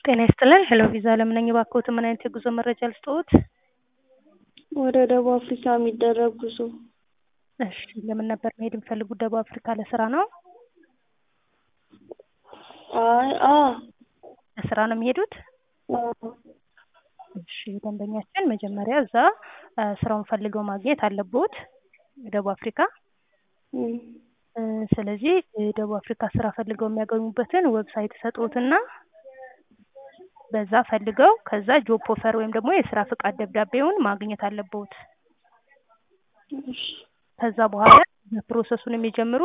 ጤና ይስጥልን ሄሎ ቪዛ አለም ነኝ። እባክዎት ምን አይነት የጉዞ መረጃ ልስጥዎት? ወደ ደቡብ አፍሪካ የሚደረግ ጉዞ። እሺ ለምን ነበር መሄድ የሚፈልጉት ደቡብ አፍሪካ ለስራ ነው? አይ አ ለስራ ነው የሚሄዱት? አዎ እሺ ደንበኛችን መጀመሪያ እዛ ስራውን ፈልገው ማግኘት አለብዎት ደቡብ አፍሪካ። እም እ ስለዚህ ደቡብ አፍሪካ ስራ ፈልገው የሚያገኙበትን ዌብሳይት እሰጥዎትና በዛ ፈልገው ከዛ ጆብ ኦፈር ወይም ደግሞ የስራ ፍቃድ ደብዳቤውን ማግኘት አለብዎት። እሺ ከዛ በኋላ ፕሮሰሱን የሚጀምሩ